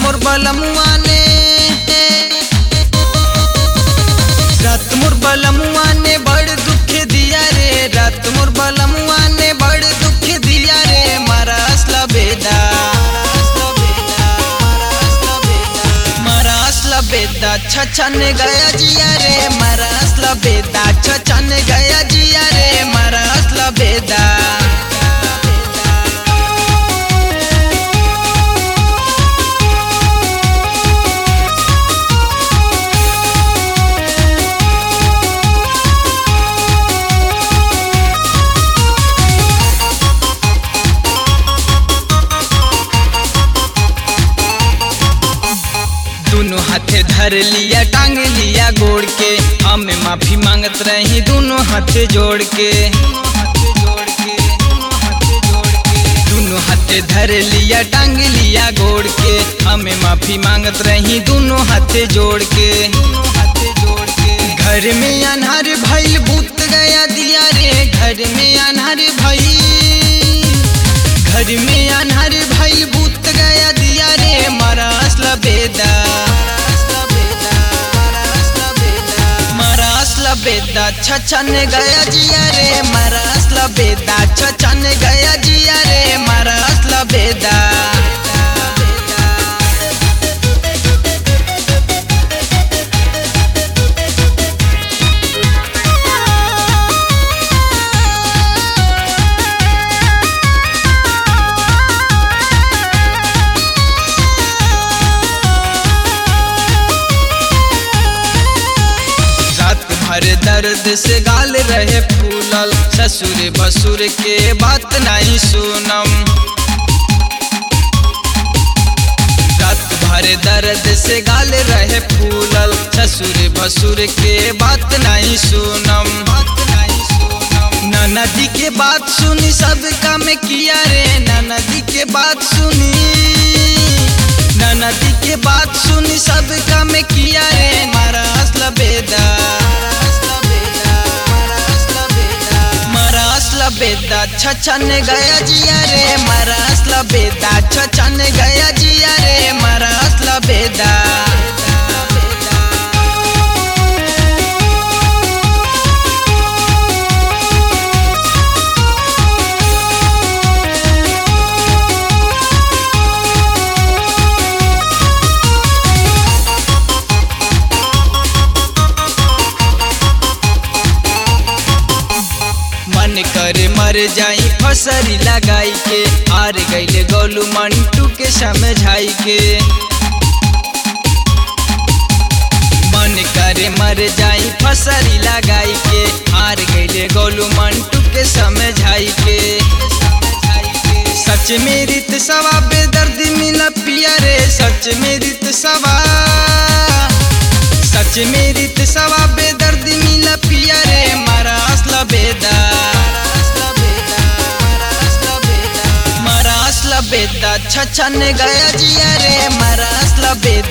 मोर बलमुआ ने रात मोर बलमुआ ने बड़ दुख दिया रे रात मोर बलमुआ ने बड़ दुख दिया रे मारा असला बेदा मारा असला बेदा छछन गया जिया रे मारा असला बेदा छछन गया जिया रे मारा असला बेदा दोनों हाथे धर लिया टांग लिया गोड़ के हमें माफी मांगत रही दोनों हाथे जोड़ के दोनों हाथे धर लिया टांग लिया गोड़ के हमें माफी मांगत रही दोनों हाथे जोड़ के घर में अनहर भइल भूत गया दिया रे घर में अनहर भइल घर में अनहर भइल भूत गया दिया रे मारा असला बेदा मारा असला बेदा छछन गया जिया रे मारा असला बेदा छछन गया जिया रे मारा असला बेदा रात भर दर्द से गाल रहे फूलल ससुर बसुर के बात नहीं सुनम रात भर दर्द से गाल रहे फूलल ससुर बसुर के बात नहीं सुनम नदी के बात सुनी सब काम किया रे नदी के बात सुनी नदी के बात सुनी सब काम किया रे मारा असला बेदा मारा असला बेदा छछन गया जिया रे मारा असला बेदा छछन गया जिया रे मारा असला बेदा मन करे मर जाई फसरी लगाई के हार गईले गोलू मंटू के समझाई के मन करे मर जाई फसरी लगाई के हार गईले गोलू मंटू के समझाई के सच में रित सवा बेदर्द मिला पिया रे सच में रित सवा सच में रित सवा बेदर्द मिला पिया रे मारा असला बेदा मारा असला बेदा छछन गया जिया रे मारा असला बेदा